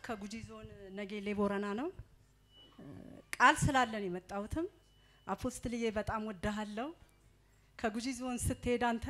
ከጉጂ ዞን ነጌሌ ቦረና ነው። ቃል ስላለን የመጣሁትም አፖስትልዬ በጣም ወድሃለሁ። ከጉጂ ዞን ስትሄድ አንተ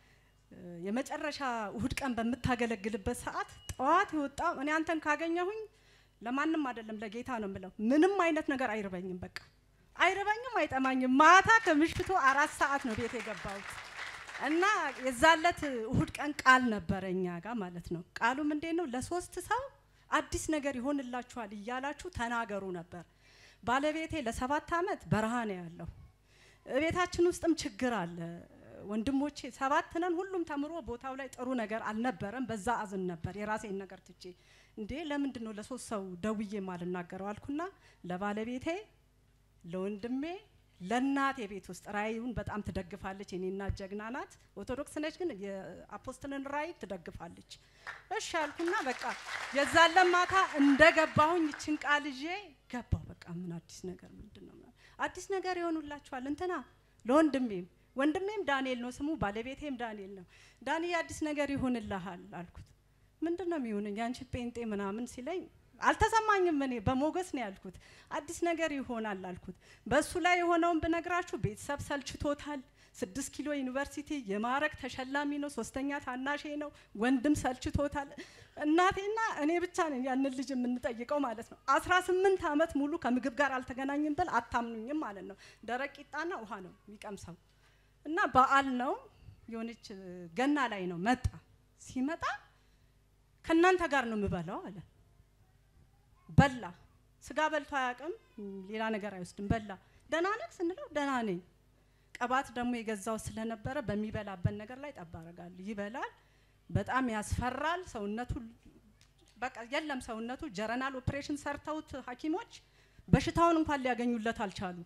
የመጨረሻ እሁድ ቀን በምታገለግልበት ሰዓት ጠዋት የወጣው እኔ አንተን ካገኘሁኝ ለማንም አይደለም ለጌታ ነው የምለው። ምንም አይነት ነገር አይርበኝም፣ በቃ አይርበኝም፣ አይጠማኝም። ማታ ከምሽቱ አራት ሰዓት ነው ቤት የገባሁት እና የዛለት እሁድ ቀን ቃል ነበረ እኛ ጋር ማለት ነው። ቃሉም እንዴት ነው ለሶስት ሰው አዲስ ነገር ይሆንላችኋል እያላችሁ ተናገሩ ነበር። ባለቤቴ ለሰባት ዓመት በረሃ ነው ያለው። ቤታችን ውስጥም ችግር አለ። ወንድሞቼ ሰባት ነን። ሁሉም ተምሮ ቦታው ላይ ጥሩ ነገር አልነበረም። በዛ አዝን ነበር የራሴን ነገር ትቼ እንዴ ለምንድን ነው ለሶስት ሰው ደውዬ ማልናገረው አልኩና ለባለቤቴ፣ ለወንድሜ፣ ለእናቴ ቤት ውስጥ ራእዩን በጣም ትደግፋለች። የኔና ጀግና ናት። ኦርቶዶክስ ነች፣ ግን የአፖስትልን ራእይ ትደግፋለች። እሺ አልኩና በቃ የዛለን ማታ እንደገባሁኝ ይችን ቃል ይዤ ገባሁ። በቃ ምን አዲስ ነገር ምንድን ነው አዲስ ነገር ይሆኑላችኋል እንትና ለወንድሜም ወንድሜም ዳንኤል ነው ስሙ፣ ባለቤቴም ዳንኤል ነው። ዳንኤል አዲስ ነገር ይሆንልሃል አልኩት። ምንድን ነው የሚሆንኝ አንቺ ጴንጤ ምናምን ሲለኝ አልተሰማኝም። እኔ በሞገስ ነው ያልኩት። አዲስ ነገር ይሆናል አልኩት። በእሱ ላይ የሆነውን ብነግራችሁ ቤተሰብ ሰልችቶታል። ስድስት ኪሎ ዩኒቨርሲቲ የማዕረግ ተሸላሚ ነው። ሶስተኛ ታናሼ ነው። ወንድም ሰልችቶታል። እናቴና እኔ ብቻ ነን ያንን ልጅ የምንጠይቀው ማለት ነው። አስራ ስምንት ዓመት ሙሉ ከምግብ ጋር አልተገናኝም ብል አታምኑኝም ማለት ነው። ደረቅ ቂጣና ውሃ ነው የሚቀምሰው እና በዓል ነው የሆነች ገና ላይ ነው መጣ። ሲመጣ ከእናንተ ጋር ነው የምበላው አለ። በላ። ስጋ በልቶ አያውቅም። ሌላ ነገር አይወስድም። በላ። ደህና ነህ ስንለው ደህና ነኝ። ቅባት ደግሞ የገዛው ስለነበረ በሚበላበት ነገር ላይ ጠብ አደርጋለሁ። ይበላል። በጣም ያስፈራል። ሰውነቱ በቃ የለም ሰውነቱ ጀረናል ኦፕሬሽን ሰርተውት ሐኪሞች በሽታውን እንኳን ሊያገኙለት አልቻሉ።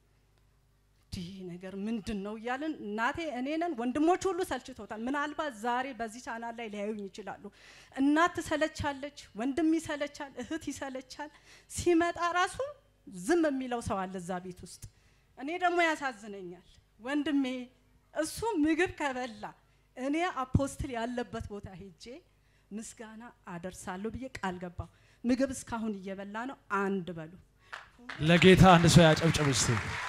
ይህ ነገር ምንድን ነው እያልን እናቴ እኔንን ወንድሞች ሁሉ ሰልችቶታል። ምናልባት ዛሬ በዚህ ቻናል ላይ ሊያዩኝ ይችላሉ። እናት ትሰለቻለች፣ ወንድም ይሰለቻል፣ እህት ይሰለቻል። ሲመጣ ራሱ ዝም የሚለው ሰው አለ እዛ ቤት ውስጥ። እኔ ደግሞ ያሳዝነኛል ወንድሜ እሱ ምግብ ከበላ እኔ አፖስትል ያለበት ቦታ ሄጄ ምስጋና አደርሳለሁ ብዬ ቃል ገባሁ። ምግብ እስካሁን እየበላ ነው። አንድ በሉ ለጌታ አንድ ሰው ያጨብጭብ እስቲ።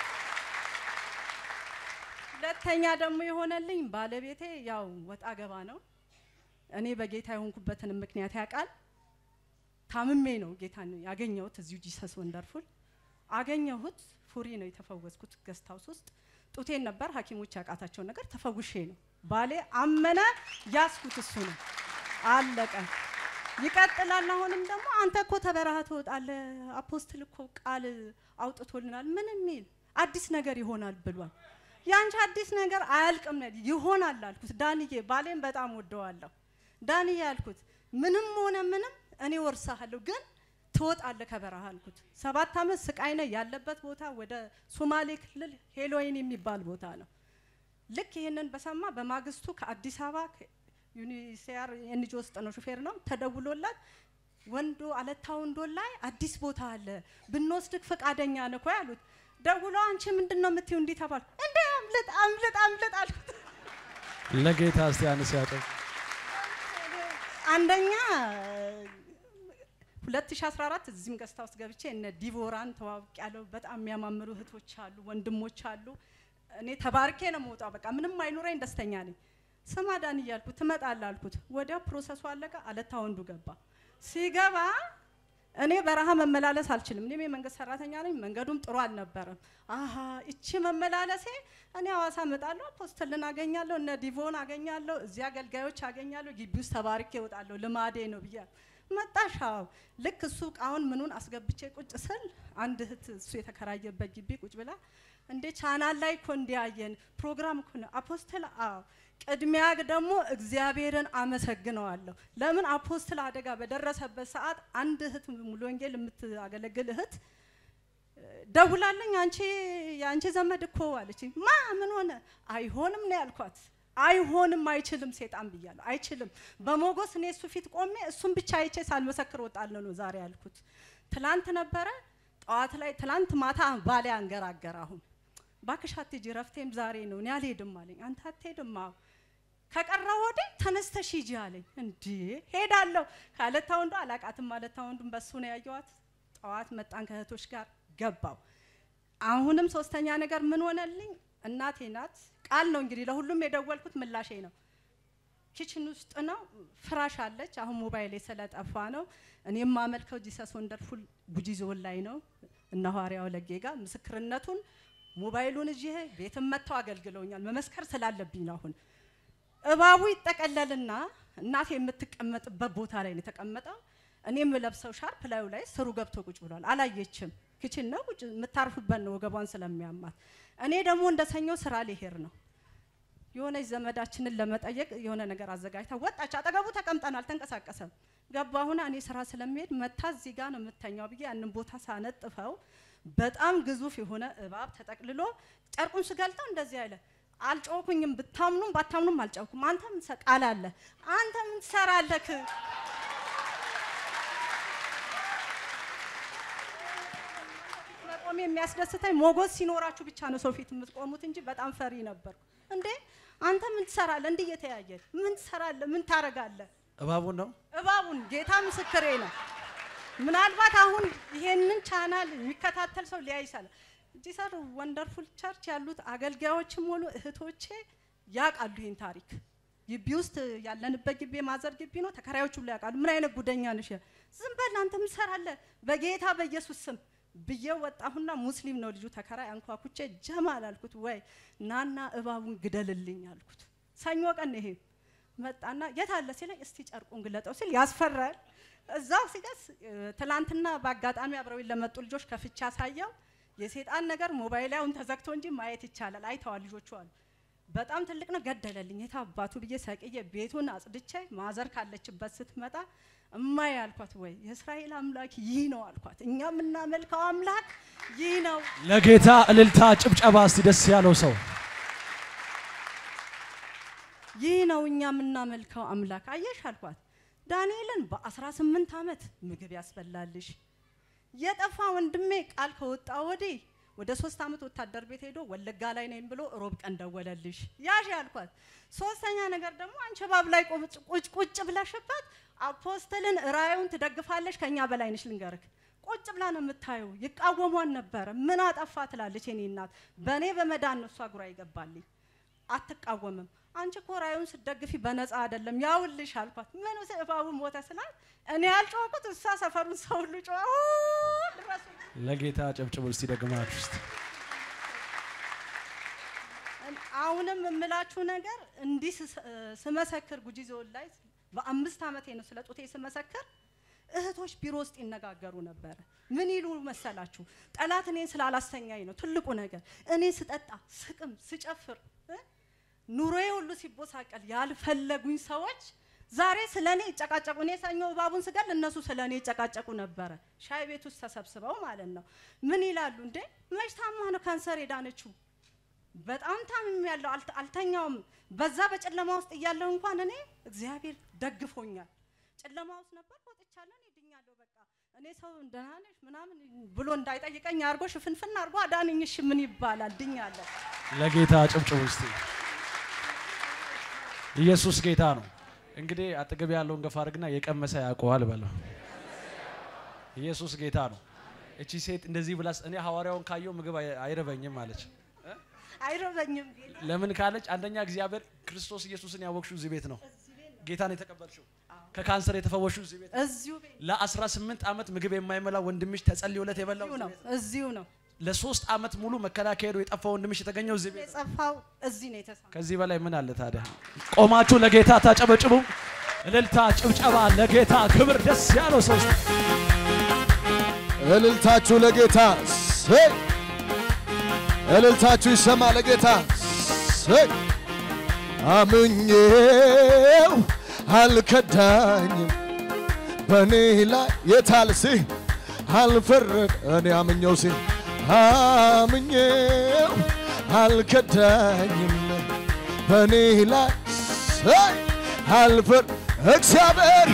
ሁለተኛ ደግሞ የሆነልኝ ባለቤቴ ያው ወጣ ገባ ነው። እኔ በጌታ የሆንኩበትን ምክንያት ያውቃል። ታምሜ ነው ጌታን ያገኘሁት እዚሁ ጂሰስ ወንደርፉል አገኘሁት። ፉሪ ነው የተፈወስኩት ገስት ሃውስ ውስጥ ጡቴን ነበር ሐኪሞች ያቃታቸውን ነገር ተፈውሼ ነው። ባሌ አመነ፣ ያስኩት እሱ ነው። አለቀ። ይቀጥላል። አሁንም ደግሞ አንተ እኮ ተበረሃ ትወጣለህ፣ አፖስትል እኮ ቃል አውጥቶልናል። ምን የሚል አዲስ ነገር ይሆናል ብሏል። ያንቺ አዲስ ነገር አያልቅም ነው ይሆናል አልኩት። ዳንዬ ባሌን በጣም ወደዋለሁ። ዳንዬ አልኩት ምንም ሆነ ምንም እኔ ወርሳለሁ ግን ትወጣለህ ከበረሃ አልኩት። ሰባት ዓመት ስቃይ ነው ያለበት ቦታ ወደ ሶማሌ ክልል ሄሎይን የሚባል ቦታ ነው። ልክ ይህንን በሰማ በማግስቱ ከአዲስ አበባ ዩኒሲያር ኤንጂ ውስጥ ነው ሹፌር ነው ተደውሎላት ወንዶ አለታ ወንዶ ላይ አዲስ ቦታ አለ ብንወስድክ ፈቃደኛ ነህ እኮ ያሉት። ደውሎ አንቺ ምንድን ነው የምትይው? እንዲህ ተባልኩ። እንደ አምልጥ አምልጥ አምልጥ አልኩት። ለጌታ እስቲ አንድ ሰው ያጨብጭብ። አንደኛ 2014 እዚህም ገስታ ውስጥ ገብቼ እነ ዲቮራን ተዋውቅ ያለው በጣም የሚያማምሩ እህቶች አሉ፣ ወንድሞች አሉ። እኔ ተባርኬ ነው መውጣው። በቃ ምንም አይኑረኝ፣ ደስተኛ ነኝ። ስማ ዳን እያልኩ ትመጣለህ አልኩት። ወዲያው ፕሮሰሱ አለቀ። አለታ ወንዱ ገባ። ሲገባ እኔ በረሃ መመላለስ አልችልም። እኔም የመንግስት ሰራተኛ ነኝ። መንገዱም ጥሩ አልነበረም። አሀ እቺ መመላለሴ እኔ ሐዋሳ እመጣለሁ፣ አፖስትልን አገኛለሁ፣ እነ ዲቮን አገኛለሁ፣ እዚህ አገልጋዮች አገኛለሁ፣ ግቢ ውስጥ ተባርኬ እወጣለሁ፣ ልማዴ ነው ብያለሁ። መጣሻው ልክ እሱ እቃውን ምኑን አስገብቼ ቁጭ ስል አንድ እህት እሱ የተከራየበት ግቢ ቁጭ ብላ እንዴ ቻናል ላይ እኮ እንዲያየን ፕሮግራም እኮ ነው አፖስትል። አዎ ቅድሚያ ደግሞ እግዚአብሔርን አመሰግነዋለሁ። ለምን አፖስትል አደጋ በደረሰበት ሰዓት አንድ እህት ሙሉ ወንጌል የምታገለግል እህት ደውላለኝ፣ አንቺ የአንቺ ዘመድ እኮ አለች። ማ ምን ሆነ? አይሆንም ነው ያልኳት። አይሆንም፣ አይችልም፣ ሴጣን ብያለሁ። አይችልም። በሞገስ እኔ እሱ ፊት ቆሜ እሱን ብቻ አይቼ ሳልመሰክር ወጣለሁ ነው ዛሬ ያልኩት። ትላንት ነበረ ጠዋት ላይ ትላንት ማታ ባሌ አንገራገር። አሁን እባክሽ አትሄጂ፣ ረፍቴም ዛሬ ነው፣ እኔ አልሄድም አለኝ። አንተ አትሄድም? አዎ ከቀረ ወደ ተነስተሽ ሂጂ አለኝ። እንዴ ሄዳለሁ ካለታ ወንዱ አላቃትም ማለታ ወንዱን በሱ ነው ያየዋት። ጠዋት መጣን ከእህቶች ጋር ገባው። አሁንም ሶስተኛ ነገር ምን ሆነልኝ? እናቴ ናት። ቃል ነው እንግዲህ ለሁሉም የደወልኩት ምላሼ ነው። ኪችን ውስጥ ነው ፍራሽ አለች። አሁን ሞባይሌ ስለጠፋ ነው። እኔ የማመልከው ጂሰስ ወንደርፉል ጉጂ ዞን ላይ ነው እነ ሐዋርያው ለጌ ጋር ምስክርነቱን ሞባይሉን እዚህ ቤትም መጥተው አገልግለውኛል። መመስከር ስላለብኝ ነው። አሁን እባቡ ይጠቀለልና እናቴ የምትቀመጥበት ቦታ ላይ ነው የተቀመጠው። እኔ የምለብሰው ሻርፕ ላዩ ላይ ስሩ ገብቶ ቁጭ ብሏል። አላየችም። ኪችን ነው ቁጭ የምታርፍበት ነው ወገቧን ስለሚያማት። እኔ ደግሞ እንደ ሰኞ ስራ ሊሄድ ነው የሆነች ዘመዳችንን ለመጠየቅ የሆነ ነገር አዘጋጅታ ወጣች። አጠገቡ ተቀምጠን አልተንቀሳቀሰም። ገባሁና እኔ ስራ ስለሚሄድ መታ እዚህ ጋር ነው የምተኛው ብዬ ያንን ቦታ ሳነጥፈው በጣም ግዙፍ የሆነ እባብ ተጠቅልሎ ጨርቁን ስገልጠው እንደዚህ አለ። አልጮኩኝም። ብታምኑም ባታምኑም አልጨውኩም። አንተ ምን ቃል አለ አንተ ምን ትሰራለህ? መቆም የሚያስደስተኝ ሞገስ ሲኖራችሁ ብቻ ነው ሰው ፊት የምትቆሙት እንጂ በጣም ፈሪ ነበርኩ። እንዴ አንተ ምን ትሰራለህ? እንዲህ እየተያየን ምን ትሰራለህ? ምን ታረጋለህ? እባቡን ነው እባቡን ጌታ ምስክሬ ነው። ምናልባት አሁን ይሄንን ቻናል የሚከታተል ሰው ሊያይ ይችላል። ጂሰር ወንደርፉል ቸርች ያሉት አገልጋዮችም ሆኑ እህቶቼ ያውቃሉ ይህን ታሪክ። ግቢ ውስጥ ያለንበት ግቢ የማዘር ግቢ ነው። ተከራዮቹ ሁሉ ያውቃሉ። ምን አይነት ጉደኛ ነሽ? ዝም በል አንተ ምን ትሰራለህ? በጌታ በኢየሱስ ስም ብዬ ወጣሁና ሙስሊም ነው ልጁ ተከራይ አንኳኩቼ ጀማል አልኩት። ወይ ናና እባቡን ግደልልኝ አልኩት። ሰኞ ቀን ይሄ መጣና የት አለ ሲለኝ እስቲ ጨርቁን ግለጠው ሲል ያስፈራል። እዛው ሲደርስ ትላንትና በአጋጣሚ አብረውኝ ለመጡ ልጆች ከፍቻ ሳየው የሴጣን ነገር ሞባይላውን ተዘግቶ እንጂ ማየት ይቻላል። አይተዋል ልጆቹ አሉ። በጣም ትልቅ ነው። ገደለልኝ። የት አባቱ ብዬ ሰቅዬ ቤቱን አጽድቼ ማዘር ካለችበት ስትመጣ እማዬ አልኳት፣ ወይ የእስራኤል አምላክ ይህ ነው አልኳት። እኛ የምናመልከው አምላክ ይህ ነው። ለጌታ እልልታ ጭብጨባ እስቲ ደስ ያለው ሰው ይህ ነው እኛ የምናመልከው አምላክ አየሽ አልኳት። ዳንኤልን በ18 ዓመት ምግብ ያስበላልሽ የጠፋ ወንድሜ ቃል ከወጣ ወዲህ ወደ ሶስት ዓመት ወታደር ቤት ሄዶ ወለጋ ላይ ነኝ ብሎ ሮብ ቀን ደወለልሽ ያሽ ያልኳት። ሶስተኛ ነገር ደግሞ አንቺ እባብ ላይ ቁጭ ቁጭ ብለሽበት አፖስትልን ራእዩን ትደግፋለሽ። ከኛ በላይ ነሽ ልንገርክ። ቁጭ ብላ ነው የምታየው። ይቃወሟን ነበረ። ምን አጠፋ ትላለች የኔ እናት። በእኔ በመዳን ነው እሷ ጉራ ይገባልኝ። አትቃወምም። አንቺ እኮ ራእዩን ስትደግፊ በነፃ አይደለም ያውልሽ አልኳት። ምን እባቡ ሞተ ስላት እኔ ያልጮኩት እሷ ሰፈሩን ሰው ሁሉ ጮኸ። ድረሱ ለጌታ ጨብጭቡ እስቲ ደግማችሁ እስቲ አሁንም የምላችሁ ነገር እንዲህ ስመሰክር ጉጂ ዞን ላይ በአምስት ዓመቴ ነው ስለ ጡቴ ስመሰክር እህቶች ቢሮ ውስጥ ይነጋገሩ ነበረ። ምን ይሉ መሰላችሁ? ጠላት እኔን ስላላስተኛኝ ነው ትልቁ ነገር። እኔ ስጠጣ፣ ስቅም፣ ስጨፍር ኑሮዬ ሁሉ ሲቦሳቀል ያልፈለጉኝ ሰዎች ዛሬ ስለ እኔ ይጨቃጨቁ። እኔ ሰኞ እባቡን ስገል እነሱ ስለ እኔ ይጨቃጨቁ ነበረ። ሻይ ቤት ውስጥ ተሰብስበው ማለት ነው። ምን ይላሉ? እንዴ መች ታማ ነው ካንሰር የዳነችው? በጣም ታምም ያለው አልተኛውም። በዛ በጨለማ ውስጥ እያለሁ እንኳን እኔ እግዚአብሔር ደግፎኛል። ጨለማ ውስጥ ነበር ወጥቻለሁ፣ እኔ ድኛለሁ። በቃ እኔ ሰው ደህና ነሽ ምናምን ብሎ እንዳይጠይቀኝ አድርጎ ሽፍንፍን አድርጎ አዳነኝ። እሺ ምን ይባላል? ድኛለሁ። ለጌታ ጨብጭቡ እስቲ። ኢየሱስ ጌታ ነው። እንግዲህ አጠገብ ያለውን ገፋ አድርግና የቀመሰ ያውቀዋል በለው። ኢየሱስ ጌታ ነው። እቺ ሴት እንደዚህ ብላስ እኔ ሐዋርያውን ካየው ምግብ አይ- አይረበኝም አለች። አይረበኝም ጌታ ለምን ካለች አንደኛ እግዚአብሔር ክርስቶስ ኢየሱስን ያወቅሽው እዚህ ቤት ነው። ጌታን የተቀበልሽው ከካንሰር የተፈወሽው እዚህ ቤት ነው። እዚሁ ቤት ለ18 ዓመት ምግብ የማይመላ ወንድምሽ ተጸልዮለት የበላው እዚሁ እዚህ ነው ቤት ነው። እዚሁ ነው ለሶስት ዓመት ሙሉ መከላከያ ሄዶ የጠፋ ወንድምሽ የተገኘው እዚህ ቤት ነው። የጸፋው እዚህ ነው የተሳመው። ከዚህ በላይ ምን አለ ታዲያ? ቆማችሁ ለጌታ ታጨበጭቡ። እልልታ፣ ጭብጨባ ለጌታ ክብር። ደስ ያለው ሰው እስቲ እልልታችሁ ለጌታ ሰይ እልልታችሁ ይሰማ ለጌታ ሰይ አምኜው አልከዳኝም በእኔ ላይ የታልሲ አልፈረድ እኔ አምኜው ሲ አምኜው አልከዳኝም በእኔ ላይ ሰይ አልፈር እግዚአብሔር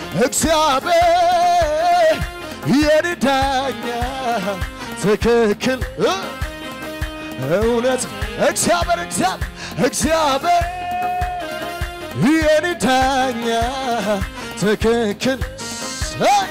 እግዚአብሔር የኔ ዳኛ ትክክል እ እውነት እግዚአብሔር እግዚአብሔር እግዚአብሔር የኔ ዳኛ ትክክል ሳይ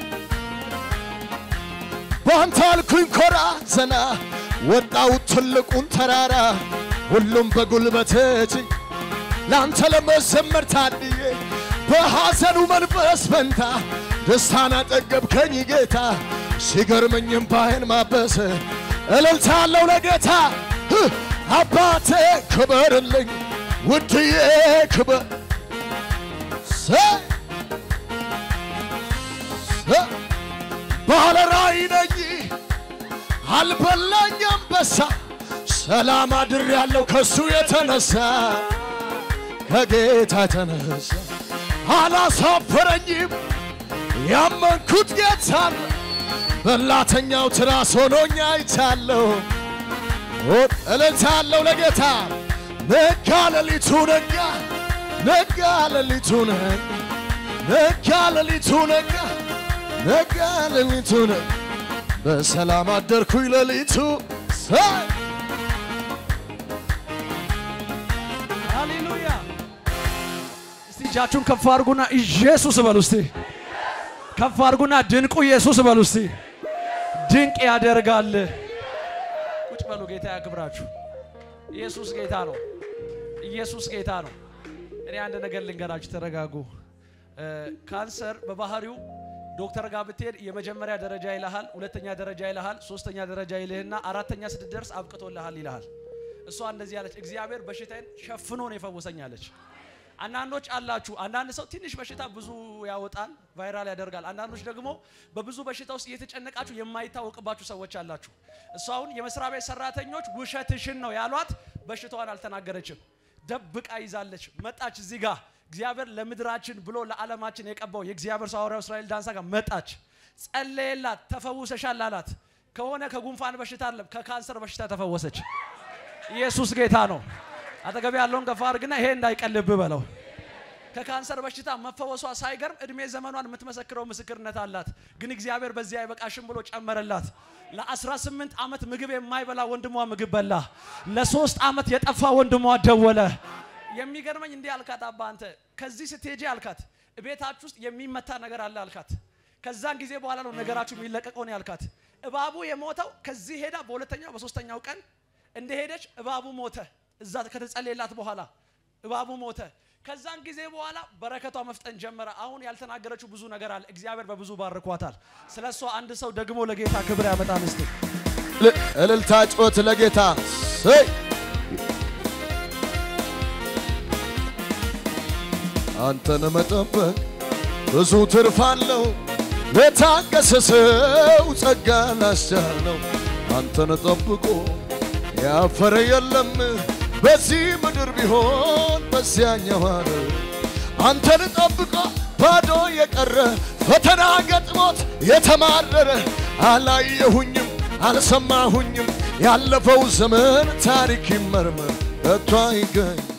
በአንተ አልኩኝ ኮራ ዘና ወጣው ትልቁን ተራራ ሁሉም በጉልበት እጅ ለአንተ ለመዘመር ታድዬ በሐዘኑ መንፈስ ፈንታ ደስታን አጠገብከኝ ጌታ ሲገርመኝም ባይን ማበስ እልልታ አለው ለጌታ ህ! አባቴ ክበርልኝ ውድዬ ክበር ሰይ ሰይ ባለ ራእይ ነኝ አልበላኝ አንበሳ ሰላም አድር ያለው ከሱ የተነሳ ከጌታ የተነሳ አላሳፈረኝም ያመንኩት ጌታ ነው። በላተኛው ትራስ ሆኖኛ አይቻለሁ እልልታለሁ ለጌታ ነጋ ሌሊቱ ነጋ ነጋ ሌሊቱ ነጋ ነጋ ሌሊቱ ነጋ ነጋ ሌሊቱ ነጋ በሰላም አደርኩኝ ሌሊቱ ሳይ ሃሌሉያ! እስቲ እጃችሁን ከፍ አድርጉና ኢየሱስ በሉ እስቲ። ከፍ አድርጉና ድንቁ ኢየሱስ በሉ እስቲ። ድንቅ ያደርጋል። ቁጭ በሉ። ጌታ ያክብራችሁ። ኢየሱስ ጌታ ነው። ኢየሱስ ጌታ ነው። እኔ አንድ ነገር ልንገራችሁ፣ ተረጋጉ። እ፣ ካንሰር በባህሪው ዶክተር ጋር ብትሄድ የመጀመሪያ ደረጃ ይልሃል፣ ሁለተኛ ደረጃ ይልሃል፣ ሶስተኛ ደረጃ ይልህና አራተኛ ስትደርስ አብቅቶልሃል ይልሃል። እሷ እንደዚህ አለች፣ እግዚአብሔር በሽታዬን ሸፍኖ ነው የፈወሰኝ አለች። አንዳንዶች አላችሁ፣ አንዳንድ ሰው ትንሽ በሽታ ብዙ ያወጣል፣ ቫይራል ያደርጋል። አንዳንዶች ደግሞ በብዙ በሽታ ውስጥ እየተጨነቃችሁ የማይታወቅባችሁ ሰዎች አላችሁ። እሷ አሁን የመስሪያ ቤት ሰራተኞች ውሸትሽን ነው ያሏት፣ በሽታዋን አልተናገረችም፣ ደብቃ ይዛለች። መጣች እዚህ ጋር እግዚአብሔር ለምድራችን ብሎ ለዓለማችን የቀባው የእግዚአብሔር ሰው ሐዋርያው እስራኤል ዳንሳ ጋር መጣች፣ ጸለየላት፣ ተፈውሰሻል አላት። ከሆነ ከጉንፋን በሽታ አይደለም ከካንሰር በሽታ ተፈወሰች። ኢየሱስ ጌታ ነው። አጠገብ ያለውን ገፋ አድርግና ይሄ እንዳይቀልብ በለው። ከካንሰር በሽታ መፈወሷ ሳይገርም እድሜ ዘመኗን የምትመሰክረው ምስክርነት አላት። ግን እግዚአብሔር በዚህ አይበቃሽም ብሎ ጨመረላት። ለ18 ዓመት ምግብ የማይበላ ወንድሟ ምግብ በላ። ለሶስት ዓመት የጠፋ ወንድሟ ደወለ። የሚገርመኝ እንዲህ አልካት፣ አባ አንተ ከዚህ ስትሄጂ አልካት፣ ቤታችሁ ውስጥ የሚመታ ነገር አለ አልካት። ከዛን ጊዜ በኋላ ነው ነገራችሁ የሚለቀቀው ነው ያልካት። እባቡ የሞተው ከዚህ ሄዳ በሁለተኛው በሶስተኛው ቀን እንደሄደች እባቡ ሞተ። እዛ ከተጸለየላት በኋላ እባቡ ሞተ። ከዛን ጊዜ በኋላ በረከቷ መፍጠን ጀመረ። አሁን ያልተናገረችው ብዙ ነገር አለ። እግዚአብሔር በብዙ ባርኳታል። ስለ እሷ አንድ ሰው ደግሞ ለጌታ ክብር ያመጣል። እስቲ ል- እልልታ ጮት ለጌታ ሰይ አንተን መጠበቅ ብዙ ትርፍ አለው ለታገሰ ሰው ጸጋ ላስቻለው አንተን ጠብቆ ያፈረ የለም በዚህ ምድር ቢሆን በዚያኛው ዓለም አንተን ጠብቆ ባዶ የቀረ ፈተና ገጥሞት የተማረረ አላየሁኝም አልሰማሁኝም ያለፈው ዘመን ታሪክ ይመርመር ከቶ አይገኝ